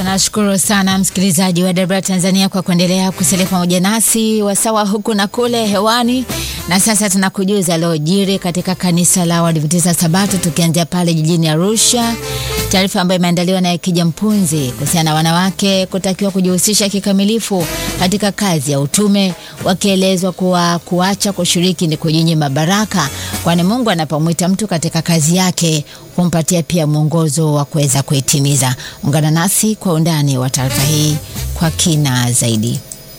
Tunashukuru sana msikilizaji wa Dabra Tanzania kwa kuendelea kusalia pamoja nasi wasawa huku na kule hewani. Na sasa tunakujuza lojiri katika kanisa la Waadventista Sabato, tukianzia pale jijini Arusha, taarifa ambayo imeandaliwa na Kija Mpunzi kuhusiana na wanawake kutakiwa kujihusisha kikamilifu katika kazi ya utume, wakielezwa kuwa kuacha kushiriki ni kujinyima baraka, kwani Mungu anapomwita mtu katika kazi yake humpatia pia mwongozo wa kuweza kuitimiza. Ungana nasi kwa undani wa taarifa hii kwa kina zaidi.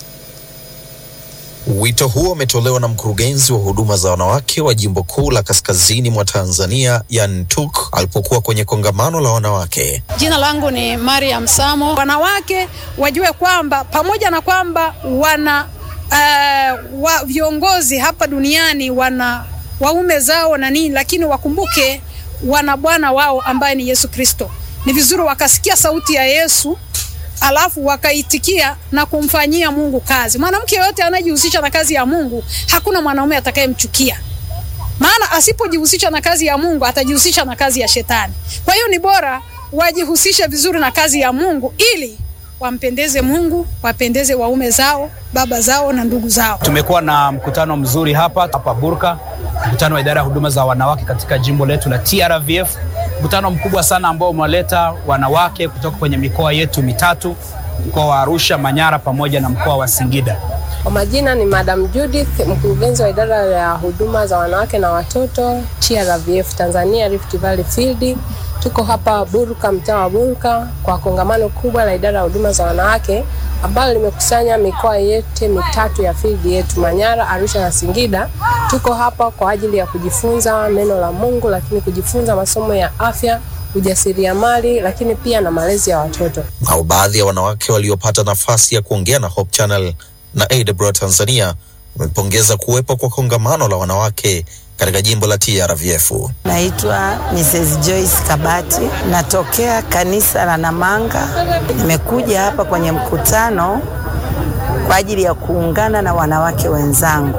Wito huo umetolewa na mkurugenzi wa huduma za wanawake wa jimbo kuu la kaskazini mwa Tanzania Yan Tuk alipokuwa kwenye kongamano la wanawake. Jina langu ni Mariam Samo. Wanawake wajue kwamba pamoja na kwamba wana uh, wa viongozi hapa duniani wana waume zao na nini, lakini wakumbuke wana bwana wao ambaye ni Yesu Kristo. Ni vizuri wakasikia sauti ya Yesu alafu wakaitikia na kumfanyia Mungu kazi. Mwanamke yoyote anayejihusisha na kazi ya Mungu, hakuna mwanaume atakayemchukia, maana asipojihusisha na kazi ya Mungu atajihusisha na kazi ya Shetani. Kwa hiyo ni bora wajihusishe vizuri na kazi ya Mungu ili wampendeze Mungu, wapendeze waume zao, baba zao na ndugu zao. Tumekuwa na mkutano mzuri hapa hapa Burka, mkutano wa idara ya huduma za wanawake katika jimbo letu la TRVF, mkutano mkubwa sana ambao umewaleta wanawake kutoka kwenye mikoa yetu mitatu, mkoa wa Arusha, Manyara pamoja na mkoa wa Singida. Kwa majina ni Madam Judith, mkurugenzi wa idara ya huduma za wanawake na watoto TRVF Tanzania Rift Valley Field. Tuko hapa Burka, mtaa wa Burka kwa kongamano kubwa la idara ya huduma za wanawake ambalo limekusanya mikoa yote mitatu ya field yetu Manyara, Arusha na Singida. Tuko hapa kwa ajili ya kujifunza neno la Mungu, lakini kujifunza masomo ya afya, ujasiriamali, lakini pia na malezi ya watoto. Nao baadhi ya wanawake waliopata nafasi ya kuongea na Hope Channel na AWR Tanzania wamepongeza kuwepo kwa kongamano la wanawake katika jimbo la TRVF. Naitwa Mrs. Joyce Kabati, natokea kanisa la Namanga. Nimekuja hapa kwenye mkutano kwa ajili ya kuungana na wanawake wenzangu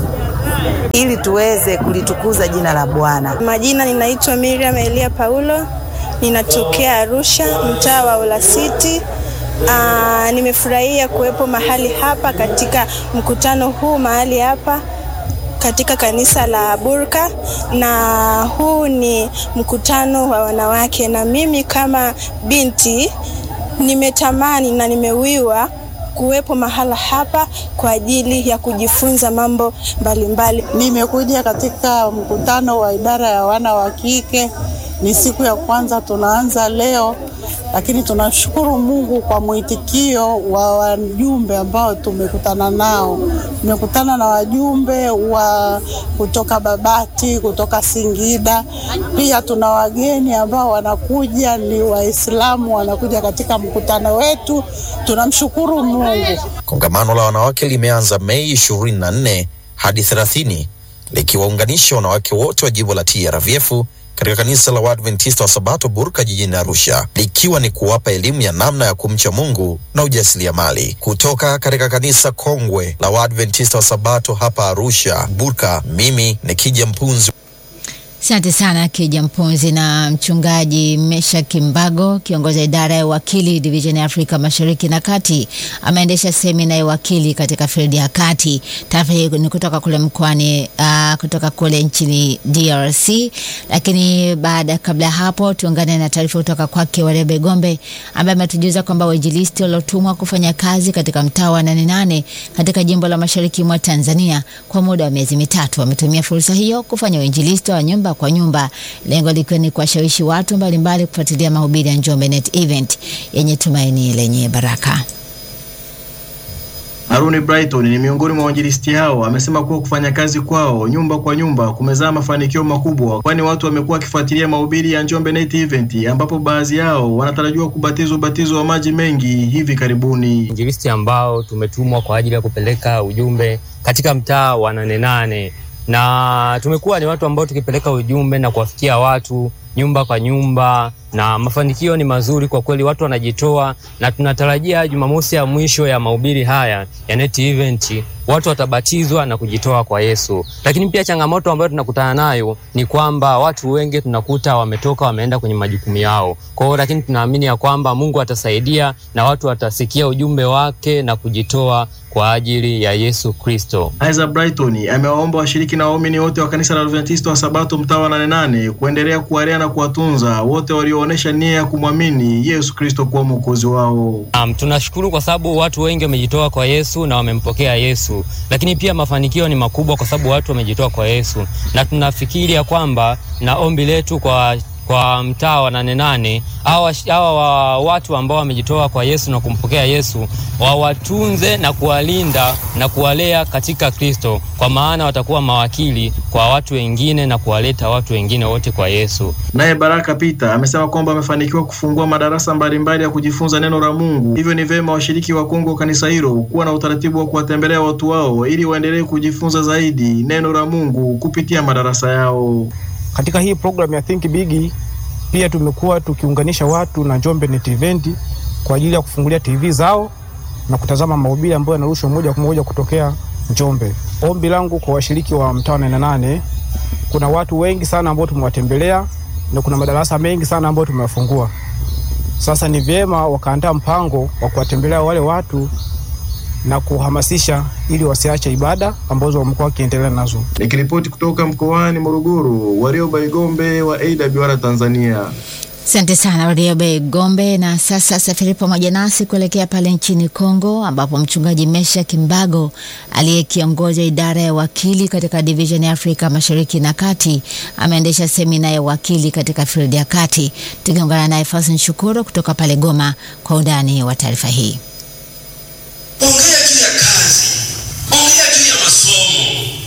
ili tuweze kulitukuza jina la Bwana. Majina ninaitwa Miriam Elia Paulo, ninatokea Arusha, mtaa wa Olasiti. Aa, nimefurahia kuwepo mahali hapa katika mkutano huu mahali hapa katika kanisa la Burka, na huu ni mkutano wa wanawake, na mimi kama binti nimetamani na nimewiwa kuwepo mahala hapa kwa ajili ya kujifunza mambo mbalimbali. Nimekuja katika mkutano wa idara ya wana wa kike, ni siku ya kwanza tunaanza leo, lakini tunashukuru Mungu kwa mwitikio wa wajumbe ambao tumekutana nao. Tumekutana na wajumbe wa kutoka Babati, kutoka Singida, pia tuna wageni ambao wanakuja, ni Waislamu wanakuja katika mkutano wetu. Tunamshukuru Mungu. Kongamano la wanawake limeanza Mei 24 hadi 30 likiwaunganisha wanawake wote wa jimbo la TRVF katika kanisa la Waadventista wa Sabato Burka jijini Arusha, likiwa ni kuwapa elimu ya namna ya kumcha Mungu na ujasiriamali. Kutoka katika kanisa kongwe la Waadventista wa Sabato hapa Arusha Burka, mimi ni Kija Mpunzi. Asante sana Kija Mpunzi. Na mchungaji Mesha Kimbago, kiongozi wa idara ya wakili division ya Afrika Mashariki na Kati, ameendesha semina ya wakili katika field ya kati. Taarifa hii ni kutoka kule mkoani uh, kutoka kule nchini DRC. Lakini baada kabla ya hapo, tuungane na taarifa kutoka kwake Warebe Gombe ambaye ametujuza kwamba wainjilisti waliotumwa kufanya kazi katika mtaa wa nane nane katika jimbo la mashariki mwa Tanzania kwa muda wa miezi mitatu wametumia fursa hiyo kufanya uinjilisti wa nyumba kwa nyumba, lengo likiwa ni kuwashawishi watu mbalimbali kufuatilia mahubiri ya Njombe Net Event yenye tumaini lenye baraka. Haruni Brighton ni miongoni mwa wainjilisti hao, amesema kuwa kufanya kazi kwao nyumba kwa nyumba kumezaa mafanikio makubwa, kwani watu wamekuwa wakifuatilia mahubiri ya Njombe Night Event, ambapo baadhi yao wanatarajiwa kubatizwa ubatizo wa maji mengi hivi karibuni. Injilisti ambao tumetumwa kwa ajili ya kupeleka ujumbe katika mtaa wa Nane Nane na tumekuwa ni watu ambao tukipeleka ujumbe na kuwafikia watu nyumba kwa nyumba, na mafanikio ni mazuri kwa kweli, watu wanajitoa, na tunatarajia Jumamosi ya mwisho ya mahubiri haya ya Net Event watu watabatizwa na kujitoa kwa Yesu. Lakini pia changamoto ambayo tunakutana nayo ni kwamba watu wengi tunakuta wametoka wameenda kwenye majukumu yao. Kwa hiyo lakini tunaamini ya kwamba Mungu atasaidia na watu watasikia ujumbe wake na kujitoa kwa ajili ya Yesu Kristo. Isaac Brighton amewaomba washiriki na waumini wote wa kanisa la Adventista wa Sabato mtaa wa Nane Nane kuendelea kuwalea na kuwatunza wote walioonyesha nia ya kumwamini Yesu Kristo kuwa mwokozi wao. Um, tunashukuru kwa sababu watu wengi wamejitoa kwa Yesu na wamempokea Yesu, lakini pia mafanikio ni makubwa kwa sababu watu wamejitoa kwa Yesu, na tunafikiri ya kwamba na ombi letu kwa kwa mtaa wa Nane Nane hawa hawa watu ambao wamejitoa kwa Yesu na kumpokea Yesu wawatunze na kuwalinda na kuwalea katika Kristo, kwa maana watakuwa mawakili kwa watu wengine na kuwaleta watu wengine wote kwa Yesu. Naye Baraka Peter amesema kwamba amefanikiwa kufungua madarasa mbalimbali ya kujifunza neno la Mungu, hivyo ni vyema washiriki wa Kongo kanisa hilo kuwa na utaratibu wa kuwatembelea watu wao ili waendelee kujifunza zaidi neno la Mungu kupitia madarasa yao. Katika hii program ya Think Big pia tumekuwa tukiunganisha watu na Njombe Net Event kwa ajili ya kufungulia TV zao na kutazama mahubiri ambayo yanarushwa moja kwa moja kutokea Njombe. Ombi langu kwa washiriki wa mtaa Nane Nane, kuna watu wengi sana ambao tumewatembelea na kuna madarasa mengi sana ambayo tumewafungua. Sasa ni vyema wakaandaa mpango wa kuwatembelea wale watu na kuhamasisha ili wasiache ibada ambazo wamekuwa wakiendelea nazo. Nikiripoti kutoka mkoani Morogoro, Warioba Igombe wa AWR Tanzania. Asante sana Wariobe Gombe. Na sasa safiri pamoja nasi kuelekea pale nchini Kongo, ambapo mchungaji Mesha Kimbago aliyekiongoza idara ya wakili katika division ya Afrika Mashariki na Kati ameendesha semina ya wakili katika field ya kati. Tukiungana naye Fasin Shukuru kutoka pale Goma kwa undani wa taarifa hii. Ongea juu ya kazi, ongea juu ya masomo,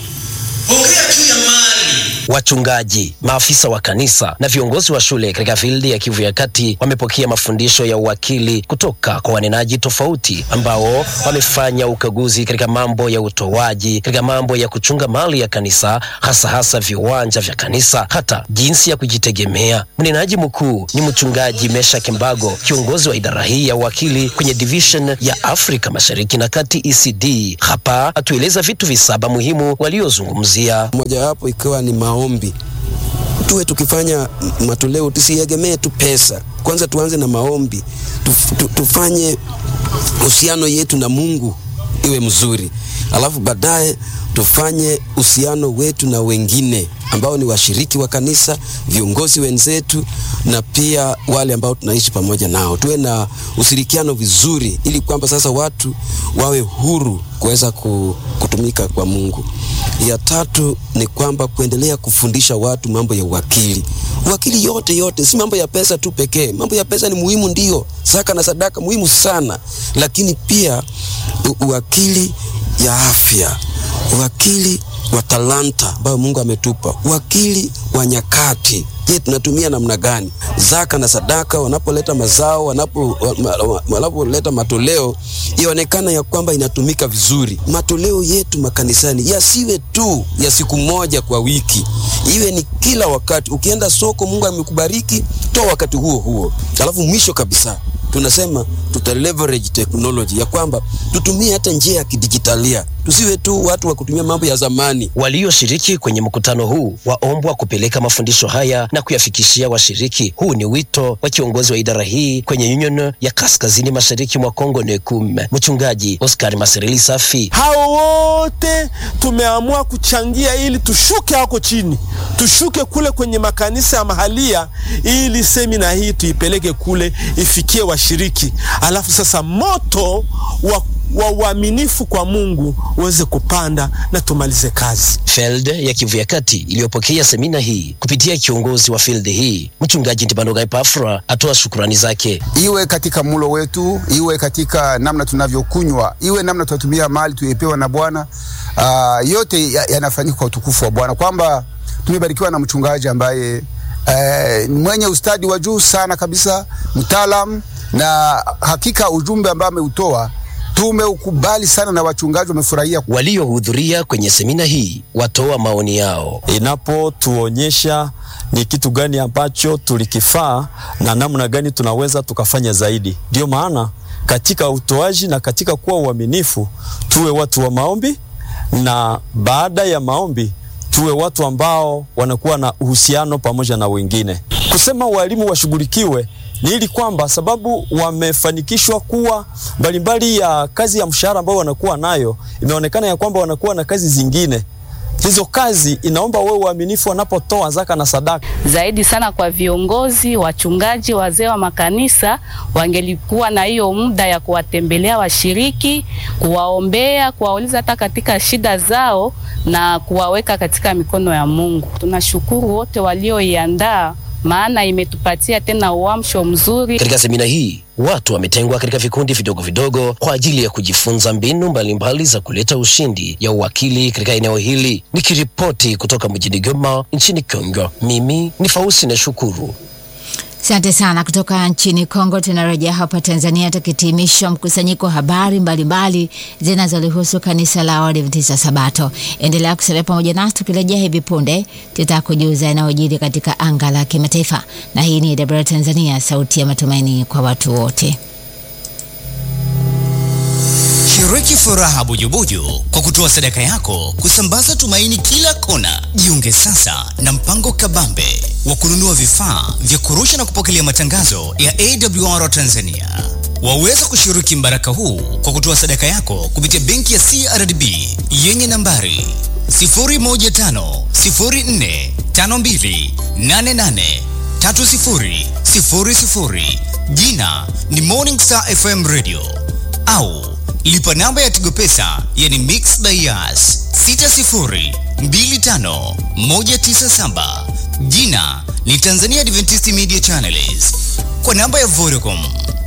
ongea juu ya mali. Wachungaji, maafisa wa kanisa na viongozi wa shule katika fildi ya Kivu ya Kati wamepokea mafundisho ya uwakili kutoka kwa wanenaji tofauti ambao wamefanya ukaguzi katika mambo ya utoaji, katika mambo ya kuchunga mali ya kanisa, hasa hasa viwanja vya kanisa, hata jinsi ya kujitegemea. Mnenaji mkuu ni mchungaji Mesha Kimbago, kiongozi wa idara hii ya uwakili kwenye division ya Afrika Mashariki na Kati ECD. Hapa atueleza vitu visaba muhimu waliozungumzia, mojawapo ikiwa ni maombi. Tuwe tukifanya matoleo, tusiegemee tu pesa. Kwanza tuanze na maombi, Tuf, tu, tufanye uhusiano yetu na Mungu iwe mzuri, alafu baadaye tufanye uhusiano wetu na wengine ambao ni washiriki wa kanisa, viongozi wenzetu, na pia wale ambao tunaishi pamoja nao. Tuwe na ushirikiano vizuri, ili kwamba sasa watu wawe huru kuweza kutumika kwa Mungu. Ya tatu ni kwamba kuendelea kufundisha watu mambo ya uwakili. Uwakili yote yote, si mambo ya pesa tu pekee. Mambo ya pesa ni muhimu, ndio, zaka na sadaka muhimu sana, lakini pia uwakili ya afya, uwakili wa talanta ambayo Mungu ametupa, uwakili wa nyakati. Je, tunatumia namna gani? Zaka na sadaka wanapoleta mazao, wanapo wanapoleta matoleo, ionekana ya kwamba inatumika vizuri. Matoleo yetu makanisani yasiwe tu ya siku moja kwa wiki, iwe ni kila wakati. Ukienda soko, Mungu amekubariki, toa wakati huo huo. Alafu mwisho kabisa tunasema tuta leverage technology ya kwamba tutumie hata njia ya kidijitalia, tusiwe tu watu wa kutumia mambo ya zamani. Walioshiriki kwenye mkutano huu waombwa kupeleka mafundisho haya na kuyafikishia washiriki. Huu ni wito wa kiongozi wa idara hii kwenye Union ya Kaskazini Mashariki mwa Kongo NECUM, mchungaji Oscar Masereli Safi. Hao wote tumeamua kuchangia ili tushuke hako chini, tushuke kule kwenye makanisa ya mahalia, ili semina hii tuipeleke kule ifikie washiriki, alafu sasa moto wa wa uaminifu kwa Mungu uweze kupanda na tumalize kazi. Field ya Kivu ya Kati iliyopokea semina hii kupitia kiongozi wa field hii mchungaji Ntibanoga Epafra atoa shukurani zake. Iwe katika mulo wetu, iwe katika namna tunavyokunywa, iwe namna tunatumia mali tuliyopewa na Bwana. Uh, yote yanafanyika ya kwa utukufu wa Bwana, kwamba tumebarikiwa na mchungaji ambaye uh, mwenye ustadi wa juu sana kabisa, mtaalam na hakika ujumbe ambao ameutoa tumeukubali sana na wachungaji wamefurahia. Waliohudhuria kwenye semina hii watoa maoni yao. Inapotuonyesha ni kitu gani ambacho tulikifaa na namna gani tunaweza tukafanya zaidi. Ndio maana katika utoaji na katika kuwa uaminifu, tuwe watu wa maombi, na baada ya maombi tuwe watu ambao wanakuwa na uhusiano pamoja na wengine. Kusema walimu washughulikiwe ni ili kwamba sababu wamefanikishwa kuwa mbalimbali ya kazi ya mshahara ambao wanakuwa nayo, imeonekana ya kwamba wanakuwa na kazi zingine. Hizo kazi inaomba wewe uaminifu wanapotoa zaka na sadaka. Zaidi sana kwa viongozi, wachungaji, wazee wa makanisa wangelikuwa na hiyo muda ya kuwatembelea washiriki, kuwaombea, kuwauliza hata katika shida zao na kuwaweka katika mikono ya Mungu. Tunashukuru wote walioiandaa maana imetupatia tena uamsho mzuri. Katika semina hii watu wametengwa katika vikundi vidogo vidogo kwa ajili ya kujifunza mbinu mbalimbali za kuleta ushindi ya uwakili katika eneo hili. Nikiripoti kutoka mjini Goma nchini Kongo, mimi ni Fausi na Shukuru. Asante sana. Kutoka nchini Kongo tunarejea hapa Tanzania, tukitimisha mkusanyiko wa habari mbalimbali zinazolihusu kanisa la Waadventista Sabato. Endelea kusalia pamoja nasi, tukirejea hivi punde tutakujuza yanayojiri katika anga la kimataifa, na hii ni AWR Tanzania, sauti ya matumaini kwa watu wote. Shiriki furaha bujubuju kwa kutoa sadaka yako kusambaza tumaini kila kona. Jiunge sasa na mpango kabambe wa kununua vifaa vya kurusha na kupokelea matangazo ya AWR Tanzania. Waweza kushiriki mbaraka huu kwa kutoa sadaka yako kupitia benki ya CRDB yenye nambari 0150452883000 jina ni Morning Star FM Radio au lipa namba ya Tigo Pesa yani Mix Bias 6025197 jina ni Tanzania Adventist Media Channels kwa namba ya Vodacom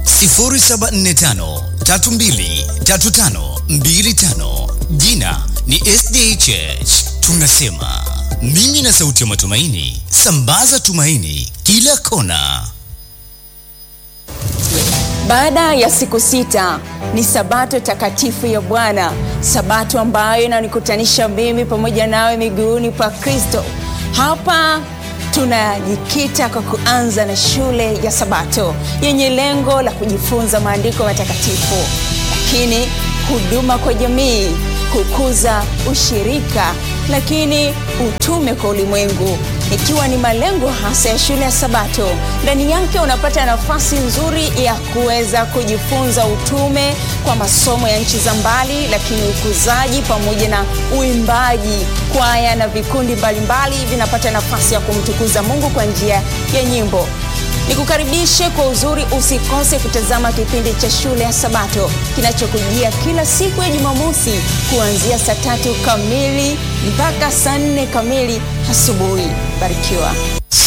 0745323525 jina ni SDHH. Tunasema mimi na sauti ya matumaini, sambaza tumaini kila kona. Baada ya siku sita ni sabato takatifu ya Bwana, sabato ambayo inanikutanisha mimi pamoja nawe miguuni pa Kristo. Hapa tunajikita kwa kuanza na shule ya Sabato yenye lengo la kujifunza maandiko matakatifu, lakini huduma kwa jamii, kukuza ushirika, lakini utume kwa ulimwengu ikiwa ni malengo hasa ya shule ya Sabato. Ndani yake unapata nafasi nzuri ya kuweza kujifunza utume kwa masomo ya nchi za mbali, lakini ukuzaji pamoja na uimbaji, kwaya na vikundi mbalimbali vinapata nafasi ya kumtukuza Mungu kwa njia ya nyimbo. Nikukaribishe kwa uzuri, usikose kutazama kipindi cha shule ya Sabato kinachokujia kila siku ya Jumamosi kuanzia saa tatu kamili mpaka saa nne kamili asubuhi. Barikiwa.